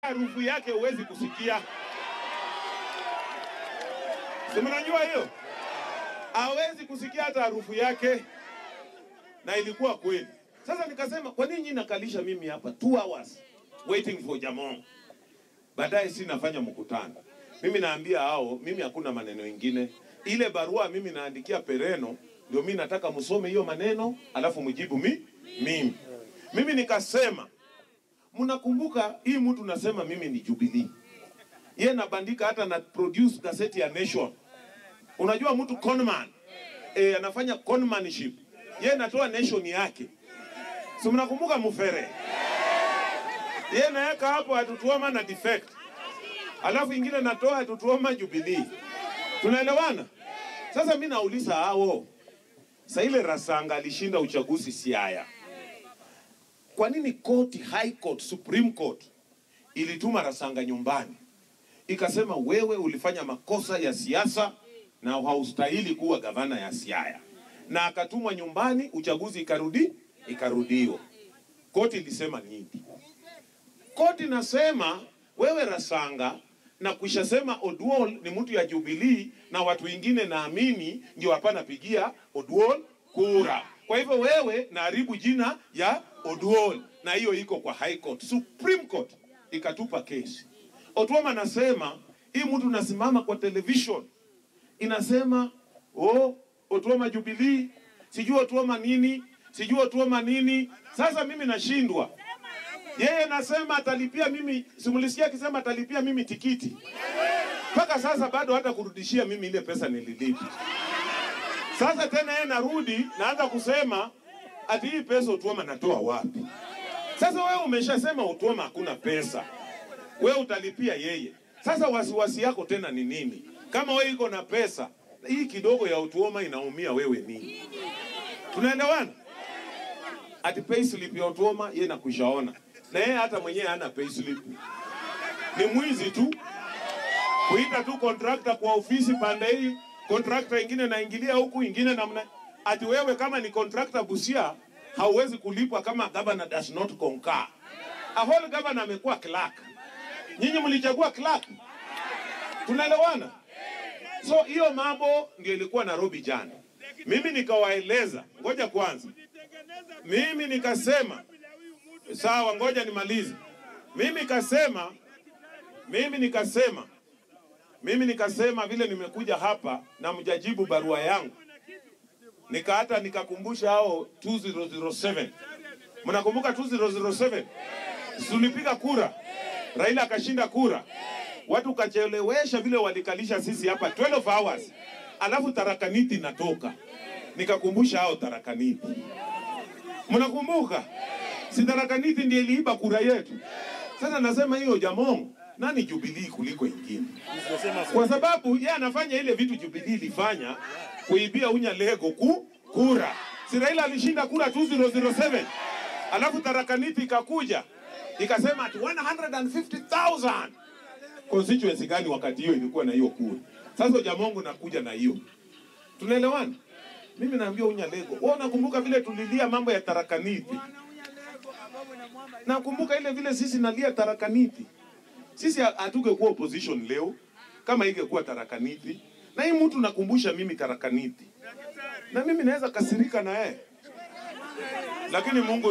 harufu yake huwezi kusikia. Si mnajua hiyo? Hawezi kusikia hata harufu yake, na ilikuwa kweli. Sasa nikasema kwa nini nyinyi nakalisha mimi hapa two hours waiting for Jamong, baadaye si nafanya mkutano. Mimi naambia hao, mimi hakuna maneno ingine. Ile barua mimi naandikia Pereno, ndio mimi nataka msome hiyo maneno, alafu mjibu mi mimi. Mimi nikasema mnakumbuka hii mtu nasema mimi ni Jubilee. Yeye nabandika hata na produce gazeti ya Nation. Unajua mtu conman eh, anafanya conmanship. Yeye natoa Nation yake. Si mnakumbuka Mufere? Yeye naweka hapo atutuoma na defect. Alafu ingine natoa atutuoma Jubilee. Tunaelewana? Sasa mimi nauliza hao. Sasa ile Rasanga alishinda uchaguzi Siaya. Kwa nini koti, High Court, Supreme Court ilituma Rasanga nyumbani ikasema wewe ulifanya makosa ya siasa na haustahili kuwa gavana ya Siaya, na akatumwa nyumbani, uchaguzi ikarudi ikarudiwa. Koti ilisema nini? Koti nasema wewe Rasanga na kuishasema Oduol ni mtu ya Jubilee na watu wengine naamini ndio hapana pigia Oduol kura. Kwa hivyo wewe naharibu jina ya Oduol, na hiyo iko kwa High Court. Supreme Court ikatupa kesi. Otuoma nasema hii mtu nasimama kwa television inasema oh, Otuoma Jubilee, sijui Otuoma nini, sijui Otuoma nini. Sasa mimi nashindwa yeye nasema atalipia mimi, simulisikia akisema atalipia mimi tikiti. Mpaka sasa bado hata kurudishia mimi ile pesa nililipa. Sasa tena yeye narudi naanza kusema ati hii pesa Otuoma natoa wapi? Sasa wewe umeshasema Otuoma hakuna pesa, wewe utalipia yeye. Sasa wasiwasi yako tena ni nini? Kama wewe iko na pesa hii kidogo ya Otuoma inaumia wewe nini? Tunaelewana? Ati payslip ya Otuoma yeye nakushaona na yeye hata mwenyewe hana payslip, ni mwizi tu kuita tu contractor kwa ofisi pande hii, contractor ingine naingilia huku, ingine namna ati wewe kama ni contractor Busia hauwezi kulipwa kama governor does not concur. A whole governor amekuwa clerk, nyinyi mlichagua clerk, tunaelewana? So hiyo mambo ndio ilikuwa Nairobi jana. Mimi nikawaeleza, ngoja kwanza, mimi nikasema sawa, ngoja nimalize. Mimi nikasema, mimi nikasema, mimi nikasema vile nimekuja hapa na mjajibu barua yangu, nika hata nikakumbusha hao 2007 mnakumbuka 2007 tulipiga kura, Raila akashinda kura, watu kachelewesha vile walikalisha sisi hapa 12 hours, alafu tarakaniti natoka, nikakumbusha hao tarakaniti, mnakumbuka? si tarakaniti ndiye iliiba kura yetu. Sasa nasema hiyo Jamong nani Jubilee kuliko ingine, kwa sababu yeye anafanya ile vitu Jubilee ilifanya kuibia unya lego ku kura. Si Raila alishinda kura 2007 alafu tarakaniti ikakuja ikasema ati 150,000 constituency gani wakati hiyo ilikuwa na hiyo kura. Sasa Jamongo nakuja na hiyo, tunaelewana? Mimi naambia unya lego, wewe unakumbuka vile tulilia mambo ya tarakaniti Nakumbuka ile vile sisi nalia tarakaniti. Sisi hatungekuwa opposition leo kama ingekuwa tarakaniti. Na hii mtu nakumbusha mimi tarakaniti. Na mimi naweza kasirika na yeye. Lakini Mungu